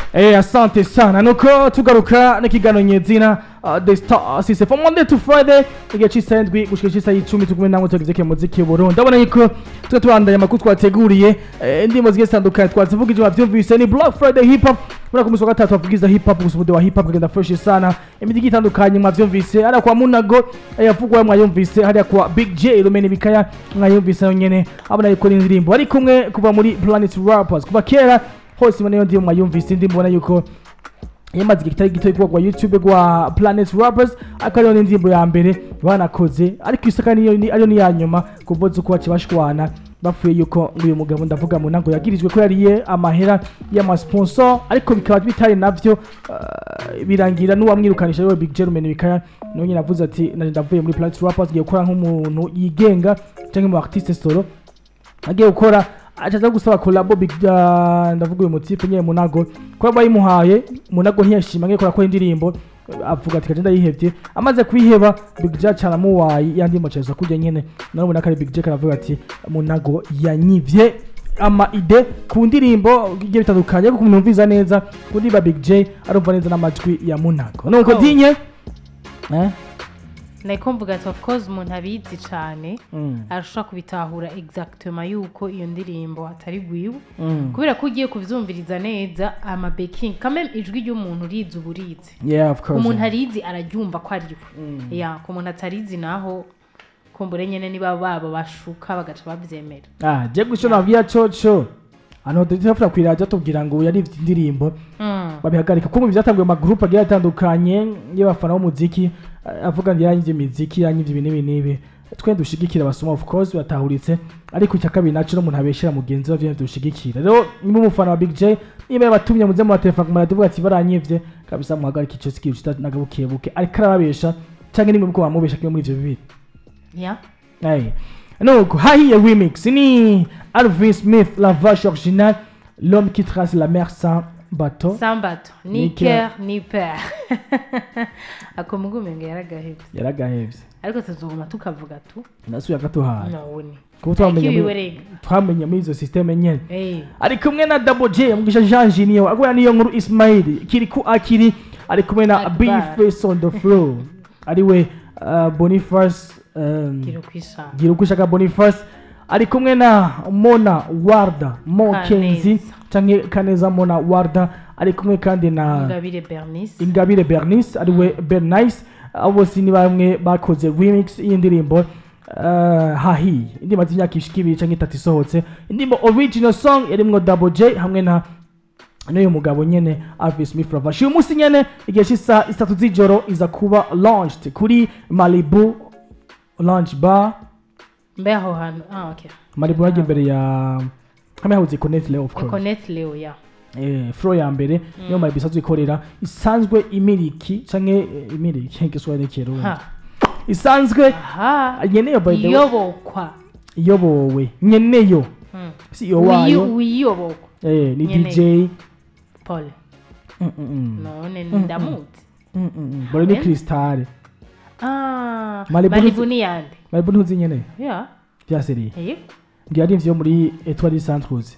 Eh, asante sana nuko tugaruka n'ikiganiro nyezina uh, the star sise from monday to friday igihe c'isaha indwi gushika ic'isaha y'icumi turi kumwe namwe tugeze muziki w'uburundi ndabona yuko tuba tubandanya amakuru twateguriye eh, indirimbo zigiye zitandukanye twazivuga ivyo bavyumvise ni black friday hip hop muri ku musi wa gatatu bavugiza hip hop gusa umude wa hip hop kagenda fresh sana imiti igiye itandukanye mwavyumvise hariya kwa munago eh, yavugwa mwayumvise hariya kwa big j rumeni bikaya mwayumvise nayo nyene abona yuko ari indirimbo ari kumwe kuva muri planet rappers kuva kera hose imana yo ndiyo mwayumvise indi mbona yuko yamaze igihe kitari gito ikorwa rwa youtube rwa planet rappers ariko ariyo n'indirimbo ya mbere banakoze ariko isaka niyo ni- ariyo niya nyuma kuvuza uko bace bashwana bapfuye yuko ngo uyu mugabo ndavuga mu ntango yagirijwe ko yariye amahera y'amasponsor ariko bikaba bitari navyo uh, birangira n'uwamwirukanisha ariwe big jermaine bikaya niwe nyine avuze ati naje ndavuye muri planet rappers ngiye gukora nk'umuntu yigenga canke mu artiste solo agiye gukora acaza gusaba kolabo big uh, ndavuga uyu mutipe nyene munago kuba bayimuhaye munago ntiyashima ngiye kora ko indirimbo avuga ati kaje ndayihevye amaze kuyiheba big j caramuwaye yandi maceza kurya nyene nawe ubona ko ari big j karavuga ati munago yanyivye ama ide ku ndirimbo igiye bitandukanye ariko kumwumviza neza ku ndirimbo big j arumva neza n'amajwi ya munago nuko Oh. dinye eh? nako mvuga ati of course umuntu abizi cyane mm. arashobora kubitahura exactement yuko iyo ndirimbo atari gwiwe Mm. kubera ko ugiye kubyumviriza neza ama baking kamwe ijwi ry'umuntu urizi uba urizi yeah of ku course muntu arizi araryumva ko ari we ya ku muntu atarizi naho kumbure nyene niba baba bashuka bagaca babyemera ah je guco nabwiya coco hano dutafura kwiradio tubwira ngo yari indirimbo Mm. babihagarika kuko mu byatanguye amagroupe agiye atandukanye y'abafana b'umuziki eh, avuga ngo yaranyivye imiziki yaranyivye ibi n'ibi n'ibi twe dushigikira abasoma of course batahuritse ariko icya kabiri naco n'umuntu abeshera mugenzi we vyene dushigikira rero niba umufana wa big j niba yabatumye muze mu matelefone ku maradiyo ati baranyivye kabisa muhagarika ico sikiyo nagabukebuke ariko arababesha canke nimwe muko bamubesha kimwe muri ivyo bibiri ya Hey. Donc, Hahi Remix, ni Alvin Smith, la vache originale, l'homme qui trace la mer sans bateau. sambato ni Ni ker ni per ako mugume ngo yaragahebye yaragahevye ariko tuzoguma tukavuga tu nasuye akatuhaye nabone kuko twamenye Akiwiwe muri- rega. twamenye muri izo systeme nyene Eh. ari kumwe na Double J mugisha Jean Junior agora niyo nkuru Ismail kiri ku akiri ari kumwe na Akbar. B-Face on the floor ari we uh, Boniface um, gira ukwishanga gira uko ushaka Boniface ari kumwe na Mona Warda Mokenzi Kaneza. canke Kaneza Mona Warda ari kumwe kandi na ingabire bernice Ingabire Bernice ari we Bernice abo bose ni bamwe bakoze remix y'indirimbo uh, hahi indirimbo z'imyaka ishika ibiri canke itatu isohotse indirimbo original song yarimwo Double J hamwe na n'uyu mugabo nyene Alvin Smith Ravash uyu munsi nyene igihe cy'isaha itatu z'ijoro iza kuba launched kuri Malibu Lounge Bar mbe aho hantu ah okay Malibu yaje imbere ya hamwe habuze Connect Leo of course econet leo ya eh, floor ya mbere niyo Malibu isanzwe ikorera isanzwe imiriki canke eh, imiriki igiswahili n'ikirundi ha isanzwe aha nyeneyo by the way iyobokwa iyobowe nyeneyo Mm. si iyo wayo Wiyo- wiyobokwa eh, ni Nyeneyo. DJ paul Mm, mm, mm. none ndamuzi Mm, mm, mm. bore ni Eh? Crystal ah Malibu malibu ntuzi- ni yande Malibu ntuzi nyeneyo ya vyaseriye eh ngiye ari ivyo muri Etoile Santos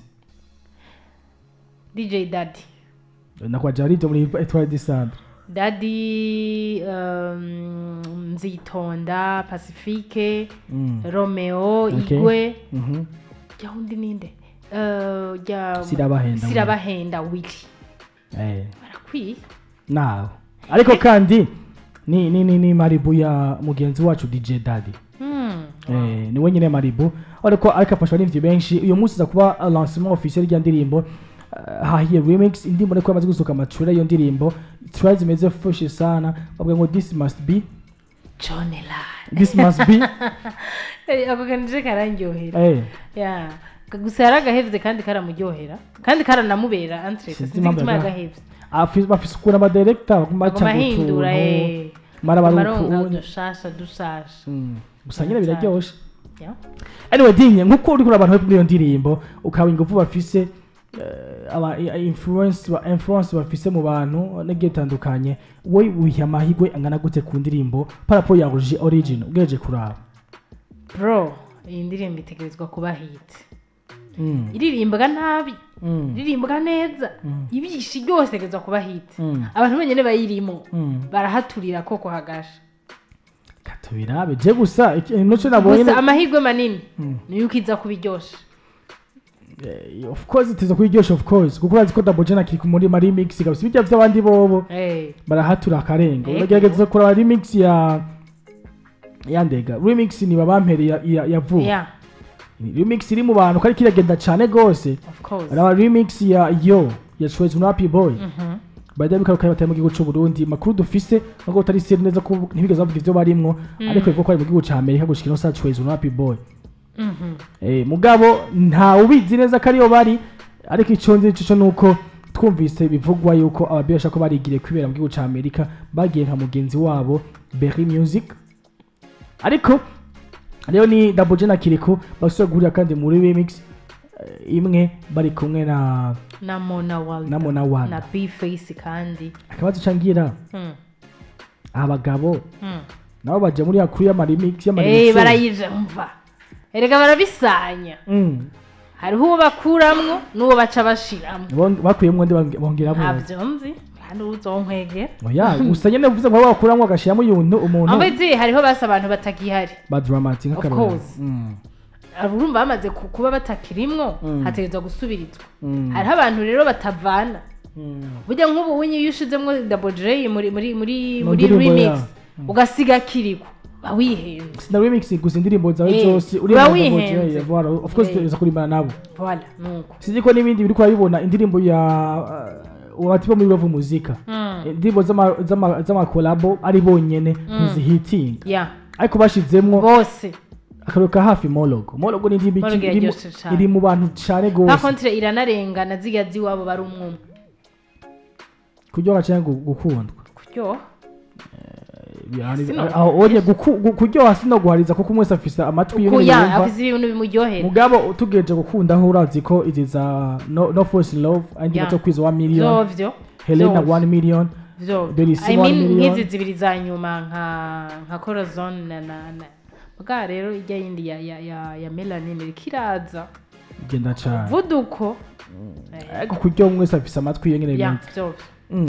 dj daddy nakwaje ari ivyo muri Etoile de Centre daddy um, nzitonda pacifique Mm. romeo Okay. igwe Mhm. jya undi ninde Eh, jya Sirabahenda sirabahenda wili eh barakwiye nawe ariko kandi ni ni ni, ni Malibu ya mugenzi wacu DJ Daddy Hmm. Eh, ni wenyine Malibu ariko ariko afashwa n'ivyo benshi uyu munsi za kuba uh, lancement officiel rya ndirimbo uh, hahiye remix indirimbo ariko yamaze gusohoka amacura iyo ndirimbo tracks zimeze fresh sana bavuga ngo this must be john elad this must be ako kanije karandyohera eh ya gusa yaragahevye kandi karamuryohera kandi karanamubera entre Sinzi sinzi impamvu igituma yaga- yagahevye afise bafise ukuntu ama director baguma baca aguma mu ahindura tuntu eh mara amaronga barukunye dushasha dushasha Mm, gusa nyine biraryoshe Ya. anyway dinye nkuko uri kuraba abantu muri iyo ndirimbo ukaba ingufu bafise eh, aba i- influence ba influence bafise mu bantu n'igihe itandukanye we wiha amahirwe angana gute ku ndirimbo parapo ya origi- original ugereje kuraba bro iyi ndirimbo itegerezwa kuba hit Mm. iririmbwa nabi Mm. iririmbwa neza Mm. ibishi byose igeza kuba hiti Mm. abantu benyine bayirimo Mm. barahaturira ko kuhagasha katubirabe je gusa iki- noco nabonye gusa amahirwe manini Mm. niyo ukiza kubiryosha Eh, of course itiza kuyiryosha of course kuko urazi ko Double J na Kiriku muri mari mix gabisa ibijya vy'abandi bobo Eh, barahatura akarenga Ego. uragerageza kuraba remix ya ya ndega remix ni babampere ya, ya, ya vuba yeah remix iri mu bantu ko ariko iragenda cane gose of course araba remix ya yo ya Shwezi no Happy Boy Mhm. bajya bikaruka batari mu gihugu c'u Burundi makuru dufise nubwo utari seri neza ko ntibigeze bavuga ivyo barimwo ariko bivuga ko ari mu gihugu ca Amerika gushika no sa Shwezi no Happy Boy Mhm. Eh, mugabo nta ubizi neza ko ariyo bari ariko icyo nzi cyo nuko twumvise bivugwa yuko ababesha ko barigiriye kwibera mu gihugu cya amerika bagiye nka mugenzi wabo berry music ariko rero ni Double J na Kiriku basubira guhurira kandi muri remix eh, imwe bari kumwe na na mona walda na Mona Walda. na bface kandi akabazo cangira Mm. abagabo Mm. nabo baje muri yakuru y'amaremix Eh, y'amaremix barayija umva erega barabisanya mm. hariho uwo bakuramwo n'uwo baca bashiramwo Bong- bakuyemwo ndi bong- bongeramo ntabyo nzi kandi uzonkwegera oya gusa nyene uvuze ngo bakuramwo agashiramo umuntu umuntu ambazi hariho basi abantu batagihari ba dramatic Of nk'akarorero course. Mm, urumva bamaze ku- kuba batakirimwo Mm. hategerezwa gusubirizwa mm, hariho abantu rero batavana mm. burya nk'ubu winyi iyo ushizemo double j muri muri muri Mu muri ndirimbo remix yawe. ugasiga kiriko ba wihenze sina remix gusa indirimbo zawe Eh, zose uba uriya wihenze. voilà of course Eh. tugereza kurimbana nabo voila nuko sinzi ko n'ibindi biri kurabibona indirimbo ya uh, watiba muri Love muzika Mm. indirimbo z'ama- z'ama- z'amakolabo ari bonyene ntizihitinga ya ariko bashizemwo bose akaruka hafi mologo mologo ni indirimbo Mologo iki- iri mu- yaryoshe cane. iri mu bantu cane nta gose kontire iranarengana zirya z'iwabo bari umwumwe kuryoha canke gu- gukundwa kuryoha Yani, Sino- aho onye guku- gu- kuryoha sino guhariza kuko umwe wese afise amatwi kuya y'ibintu yumva afise ibintu bimuryohera mugabo tugeje gukunda aho urazi ko izi za no, no force in love andi Yeah. bato kwiza wa million vyovyo helena vyovyo. 1 million vyo Delisi I one mean million. nk'izi zibiri za nyuma nka nka corazon na na na bwa rero ijya yindi ya ya ya, ya melanin iriko iraza genda cane vuduko ariko kuryoha umwe wese afise amatwi ye nyene ya bimeze vyovyo